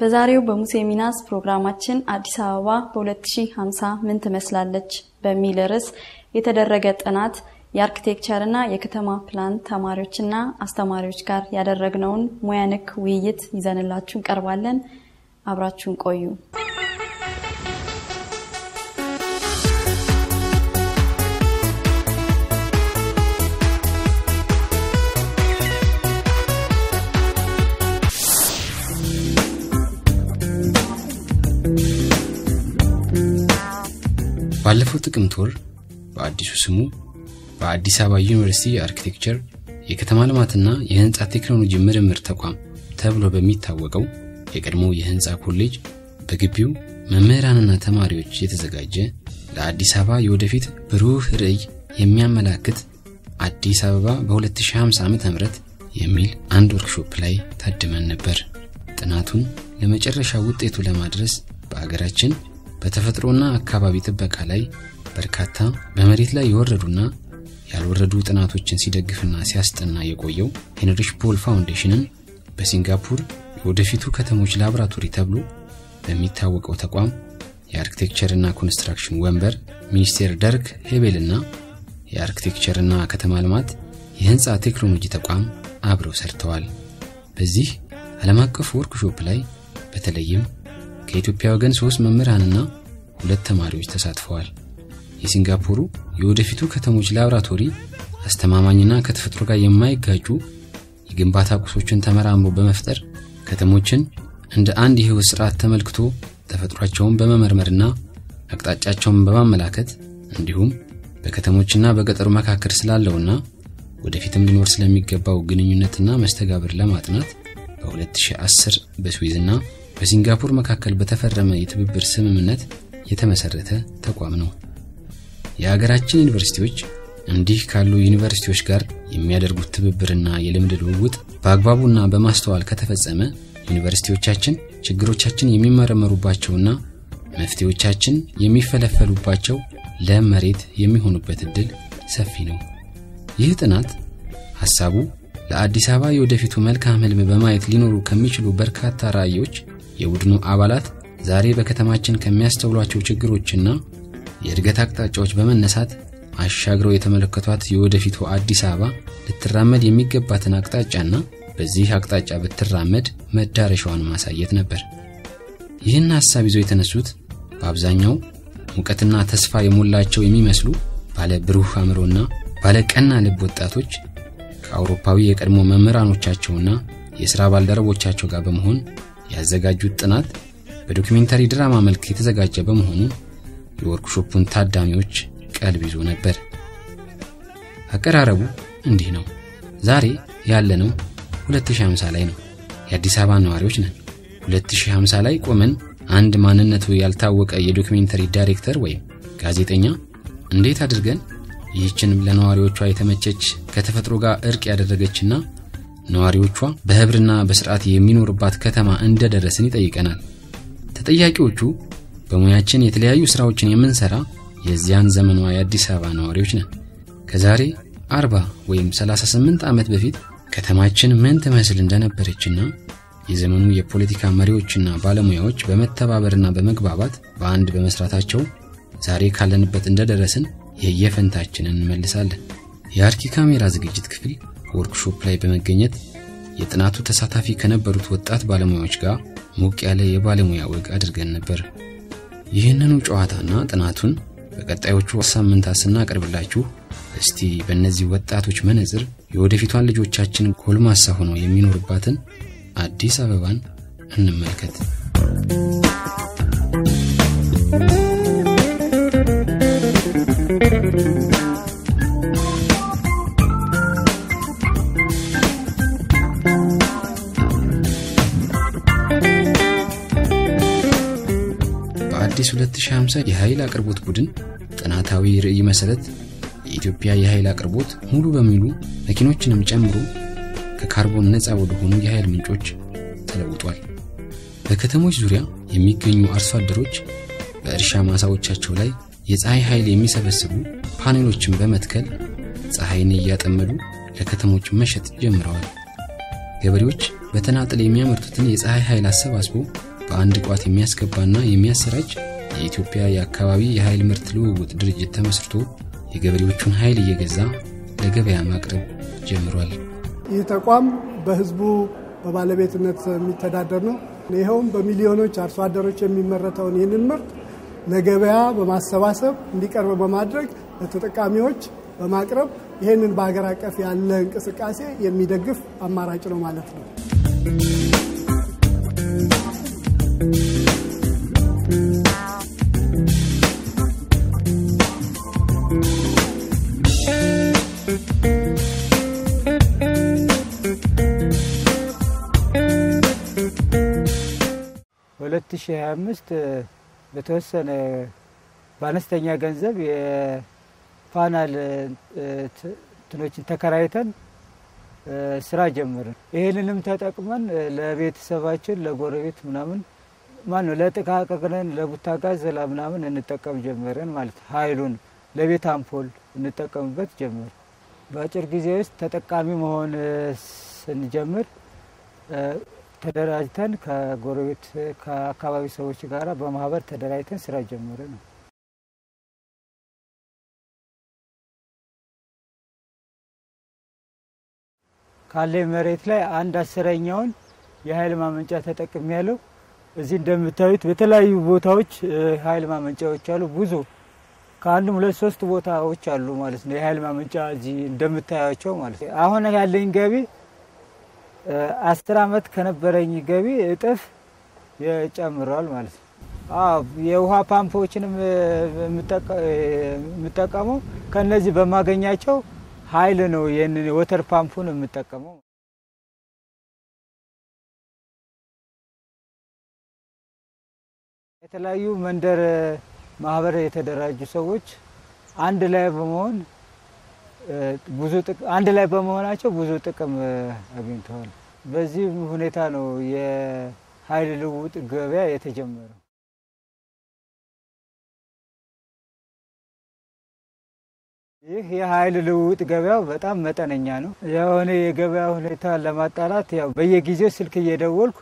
በዛሬው በሙሴ ሚናስ ፕሮግራማችን አዲስ አበባ በ2050 ምን ትመስላለች በሚል ርዕስ የተደረገ ጥናት የአርኪቴክቸርና የከተማ ፕላን ተማሪዎችና አስተማሪዎች ጋር ያደረግነውን ሙያ ነክ ውይይት ይዘንላችሁ እንቀርባለን። አብራችሁን ቆዩ። ባለፈው ጥቅምት ወር በአዲሱ ስሙ በአዲስ አበባ ዩኒቨርሲቲ የአርኪቴክቸር የከተማ ልማትና የህንፃ ቴክኖሎጂ ምርምር ተቋም ተብሎ በሚታወቀው የቀድሞ የህንፃ ኮሌጅ በግቢው መምህራንና ተማሪዎች የተዘጋጀ ለአዲስ አበባ የወደፊት ብሩህ ርዕይ የሚያመላክት አዲስ አበባ በ2050 ዓ.ም የሚል አንድ ወርክሾፕ ላይ ታድመን ነበር። ጥናቱን ለመጨረሻ ውጤቱ ለማድረስ በአገራችን በተፈጥሮና አካባቢ ጥበቃ ላይ በርካታ በመሬት ላይ የወረዱና ያልወረዱ ጥናቶችን ሲደግፍና ሲያስጠና የቆየው ሄንሪሽ ቦል ፋውንዴሽንን በሲንጋፑር የወደፊቱ ከተሞች ላቦራቶሪ ተብሎ በሚታወቀው ተቋም የአርኪቴክቸርና ኮንስትራክሽን ወንበር ሚኒስቴር ደርክ ሄቤልና የአርኪቴክቸርና ከተማ ልማት የህንፃ ቴክኖሎጂ ተቋም አብረው ሰርተዋል። በዚህ ዓለም አቀፍ ወርክሾፕ ላይ በተለይም ከኢትዮጵያ ወገን ሶስት መምህራንና ሁለት ተማሪዎች ተሳትፈዋል። የሲንጋፖሩ የወደፊቱ ከተሞች ላቦራቶሪ አስተማማኝና ከተፈጥሮ ጋር የማይጋጩ የግንባታ ቁሶችን ተመራምሮ በመፍጠር ከተሞችን እንደ አንድ የህይወት ስርዓት ተመልክቶ ተፈጥሯቸውን በመመርመርና አቅጣጫቸውን በማመላከት እንዲሁም በከተሞችና በገጠሩ መካከል ስላለውና ወደፊትም ሊኖር ስለሚገባው ግንኙነትና መስተጋብር ለማጥናት በ2010 በስዊዝና በሲንጋፖር መካከል በተፈረመ የትብብር ስምምነት የተመሰረተ ተቋም ነው። የሀገራችን ዩኒቨርሲቲዎች እንዲህ ካሉ ዩኒቨርሲቲዎች ጋር የሚያደርጉት ትብብርና የልምድ ልውውጥ በአግባቡና በማስተዋል ከተፈጸመ ዩኒቨርሲቲዎቻችን ችግሮቻችን የሚመረመሩባቸውና መፍትሄዎቻችን የሚፈለፈሉባቸው ለም መሬት የሚሆኑበት እድል ሰፊ ነው። ይህ ጥናት ሐሳቡ ለአዲስ አበባ የወደፊቱ መልካም ህልም በማየት ሊኖሩ ከሚችሉ በርካታ ራዕዮች የቡድኑ አባላት ዛሬ በከተማችን ከሚያስተውሏቸው ችግሮችና የእድገት አቅጣጫዎች በመነሳት አሻግረው የተመለከቷት የወደፊቱ አዲስ አበባ ልትራመድ የሚገባትን አቅጣጫና በዚህ አቅጣጫ ብትራመድ መዳረሻዋን ማሳየት ነበር። ይህን ሐሳብ ይዘው የተነሱት በአብዛኛው ሙቀትና ተስፋ የሞላቸው የሚመስሉ ባለ ብሩህ አእምሮና ባለ ቀና ልብ ወጣቶች ከአውሮፓዊ የቀድሞ መምህራኖቻቸውና የሥራ ባልደረቦቻቸው ጋር በመሆን ያዘጋጁት ጥናት በዶኪሜንታሪ ድራማ መልክ የተዘጋጀ በመሆኑ የወርክሾፑን ታዳሚዎች ቀልብ ይዞ ነበር። አቀራረቡ እንዲህ ነው። ዛሬ ያለነው 2050 ላይ ነው። የአዲስ አበባ ነዋሪዎች ነን። 2050 ላይ ቆመን አንድ ማንነቱ ያልታወቀ የዶኪሜንታሪ ዳይሬክተር ወይም ጋዜጠኛ እንዴት አድርገን ይህችን ለነዋሪዎቿ የተመቸች ከተፈጥሮ ጋር እርቅ ያደረገችና ነዋሪዎቿ በህብርና በስርዓት የሚኖርባት ከተማ እንደደረስን ይጠይቀናል። ተጠያቂዎቹ በሙያችን የተለያዩ ስራዎችን የምንሰራ የዚያን ዘመኗ የአዲስ አበባ ነዋሪዎች ነን። ከዛሬ 40 ወይም 38 ዓመት በፊት ከተማችን ምን ትመስል እንደነበረችና የዘመኑ የፖለቲካ መሪዎችና ባለሙያዎች በመተባበርና በመግባባት በአንድ በመስራታቸው ዛሬ ካለንበት እንደደረስን የየፈንታችንን እንመልሳለን። የአርኪ ካሜራ ዝግጅት ክፍል ወርክሾፕ ላይ በመገኘት የጥናቱ ተሳታፊ ከነበሩት ወጣት ባለሙያዎች ጋር ሞቅ ያለ የባለሙያ ወግ አድርገን ነበር። ይህንኑ ጨዋታና ጥናቱን በቀጣዮቹ ሳምንታት ስናቀርብላችሁ እስቲ በእነዚህ ወጣቶች መነጽር የወደፊቷን ልጆቻችን ጎልማሳ ሆነው የሚኖርባትን አዲስ አበባን እንመልከት። በአዲስ 2050 የኃይል አቅርቦት ቡድን ጥናታዊ ርዕይ መሰረት የኢትዮጵያ የኃይል አቅርቦት ሙሉ በሙሉ መኪኖችንም ጨምሮ ከካርቦን ነፃ ወደሆኑ የኃይል ምንጮች ተለውጧል። በከተሞች ዙሪያ የሚገኙ አርሶ አደሮች በእርሻ ማሳዎቻቸው ላይ የፀሐይ ኃይል የሚሰበስቡ ፓኔሎችን በመትከል ፀሐይን እያጠመዱ ለከተሞች መሸጥ ጀምረዋል። ገበሬዎች በተናጠል የሚያመርቱትን የፀሐይ ኃይል አሰባስቦ በአንድ ቋት የሚያስገባና የሚያሰራጭ የኢትዮጵያ የአካባቢ የኃይል ምርት ልውውጥ ድርጅት ተመስርቶ የገበሬዎቹን ኃይል እየገዛ ለገበያ ማቅረብ ጀምሯል። ይህ ተቋም በህዝቡ በባለቤትነት የሚተዳደር ነው። ይኸውም በሚሊዮኖች አርሶ አደሮች የሚመረተውን ይህንን ምርት ለገበያ በማሰባሰብ እንዲቀርብ በማድረግ ለተጠቃሚዎች በማቅረብ ይህንን በሀገር አቀፍ ያለ እንቅስቃሴ የሚደግፍ አማራጭ ነው ማለት ነው። በ2025 በተወሰነ በአነስተኛ ገንዘብ የፓናል እንትኖችን ተከራይተን ስራ ጀመርን። ይህንንም ተጠቅመን ለቤተሰባችን ለጎረቤት ምናምን ማን ነው ለጥቃቅነን ለቡታጋዝ ላ ምናምን እንጠቀም ጀመርን ማለት ኃይሉን ለቤት አምፖል እንጠቀምበት ጀመር። በአጭር ጊዜ ውስጥ ተጠቃሚ መሆን ስንጀምር ተደራጅተን ከጎረቤት ከአካባቢ ሰዎች ጋር በማህበር ተደራጅተን ስራ ጀመርን። ካለኝ መሬት ላይ አንድ አስረኛውን የኃይል ማመንጫ ተጠቅሚ ያለው እዚህ እንደምታዩት በተለያዩ ቦታዎች ኃይል ማመንጫዎች አሉ። ብዙ ከአንድም ሁለት ሶስት ቦታዎች አሉ ማለት ነው የኃይል ማመንጫ እዚህ እንደምታያቸው ማለት ነው። አሁን ያለኝ ገቢ አስር አመት ከነበረኝ ገቢ እጥፍ ጨምሯል ማለት ነው። የውሃ ፓምፖችንም የምጠቀመው ከነዚህ በማገኛቸው ኃይል ነው። ይህንን ወተር ፓምፑን የምጠቀመው የተለያዩ መንደር ማህበር የተደራጁ ሰዎች አንድ ላይ በመሆን ብዙ አንድ ላይ በመሆናቸው ብዙ ጥቅም አግኝተዋል። በዚህ ሁኔታ ነው የኃይል ልውውጥ ገበያ የተጀመረው። ይህ የኃይል ልውውጥ ገበያው በጣም መጠነኛ ነው። የሆነ የገበያ ሁኔታ ለማጣራት ያው በየጊዜው ስልክ እየደወልኩ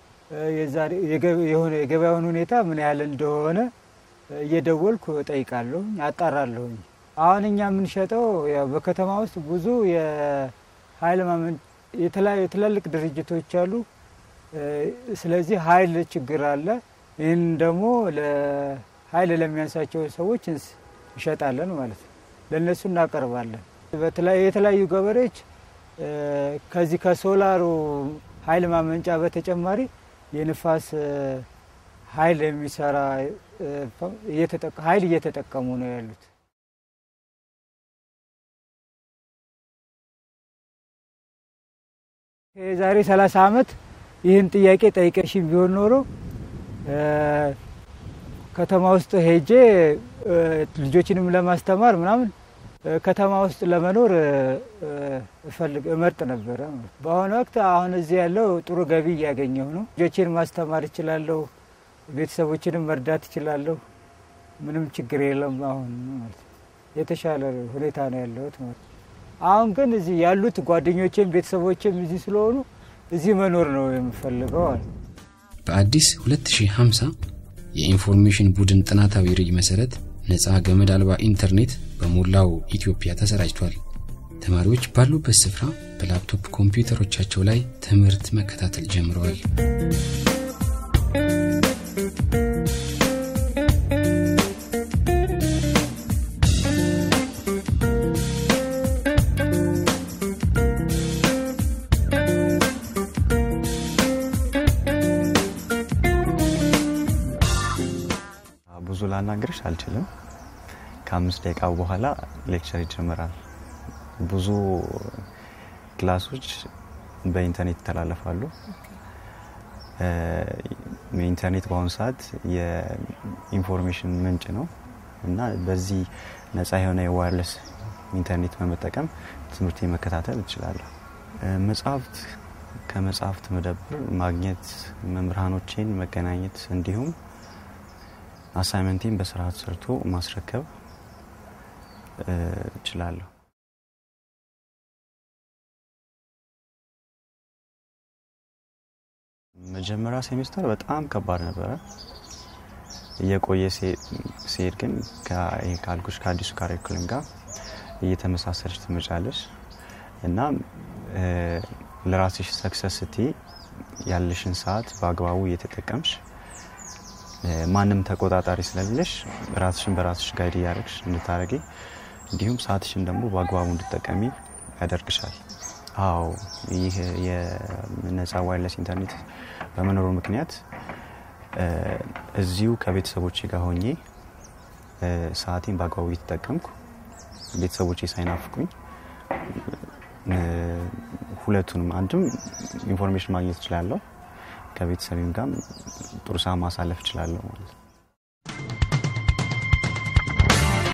የሆነ የገበያውን ሁኔታ ምን ያህል እንደሆነ እየደወልኩ እጠይቃለሁ፣ አጣራለሁኝ። አሁን እኛ የምንሸጠው ያው በከተማ ውስጥ ብዙ የኃይል ማመን የተለያዩ ትላልቅ ድርጅቶች አሉ። ስለዚህ ኃይል ችግር አለ። ይህን ደግሞ ኃይል ለሚያንሳቸው ሰዎች እንሸጣለን ማለት ነው። ለእነሱ እናቀርባለን። የተለያዩ ገበሬዎች ከዚህ ከሶላሩ ኃይል ማመንጫ በተጨማሪ የንፋስ ኃይል የሚሰራ ኃይል እየተጠቀሙ ነው ያሉት። የዛሬ 30 ዓመት ይህን ጥያቄ ጠይቀሽኝ ቢሆን ኖሮ ከተማ ውስጥ ሄጄ ልጆችንም ለማስተማር ምናምን ከተማ ውስጥ ለመኖር እፈልግ እመርጥ ነበረ። በአሁኑ ወቅት አሁን እዚህ ያለው ጥሩ ገቢ እያገኘሁ ነው። ልጆችን ማስተማር እችላለሁ፣ ቤተሰቦችንም መርዳት እችላለሁ። ምንም ችግር የለም። አሁን ማለት የተሻለ ሁኔታ ነው ያለሁት ማለት አሁን ግን እዚህ ያሉት ጓደኞቼም ቤተሰቦችም እዚህ ስለሆኑ እዚህ መኖር ነው የምፈልገው። በአዲስ 2050 የኢንፎርሜሽን ቡድን ጥናታዊ ርዕይ መሰረት ነፃ ገመድ አልባ ኢንተርኔት በሞላው ኢትዮጵያ ተሰራጭቷል። ተማሪዎች ባሉበት ስፍራ በላፕቶፕ ኮምፒውተሮቻቸው ላይ ትምህርት መከታተል ጀምረዋል። ብዙ ላናግርሽ አልችልም። ከአምስት ደቂቃ በኋላ ሌክቸር ይጀምራል። ብዙ ክላሶች በኢንተርኔት ይተላለፋሉ። ኢንተርኔት በአሁኑ ሰዓት የኢንፎርሜሽን ምንጭ ነው እና በዚህ ነፃ የሆነ የዋርለስ ኢንተርኔት በመጠቀም ትምህርት መከታተል እችላለሁ። መጽሐፍት ከመጽሐፍት መደብር ማግኘት፣ መምህራኖቼን መገናኘት እንዲሁም አሳይመንቴን በስርዓት ሰርቶ ማስረከብ እችላለሁ። መጀመሪያ ሴሜስተር በጣም ከባድ ነበረ። እየቆየ ሲሄድ ግን ካልኩሽ ከአዲሱ ካሪኩለም ጋር እየተመሳሰለች ትመጫለች እና ለራስሽ ሰክሰስ ስትይ ያለሽን ሰዓት በአግባቡ እየተጠቀምሽ ማንም ተቆጣጣሪ ስለሌለሽ ራስሽን በራስሽ ጋይድ እያደረግሽ እንድታደረጊ እንዲሁም ሰዓትሽን ደግሞ በአግባቡ እንድጠቀሚ ያደርግሻል። አዎ ይህ የነፃ ዋይርለስ ኢንተርኔት በመኖሩ ምክንያት እዚሁ ከቤተሰቦቼ ጋር ሆኜ ሰዓቴን በአግባቡ እየተጠቀምኩ ቤተሰቦቼ ሳይናፍቁኝ ሁለቱንም አንድም ኢንፎርሜሽን ማግኘት እችላለሁ፣ ከቤተሰቤም ጋር ጥሩ ሰዓት ማሳለፍ እችላለሁ ማለት ነው።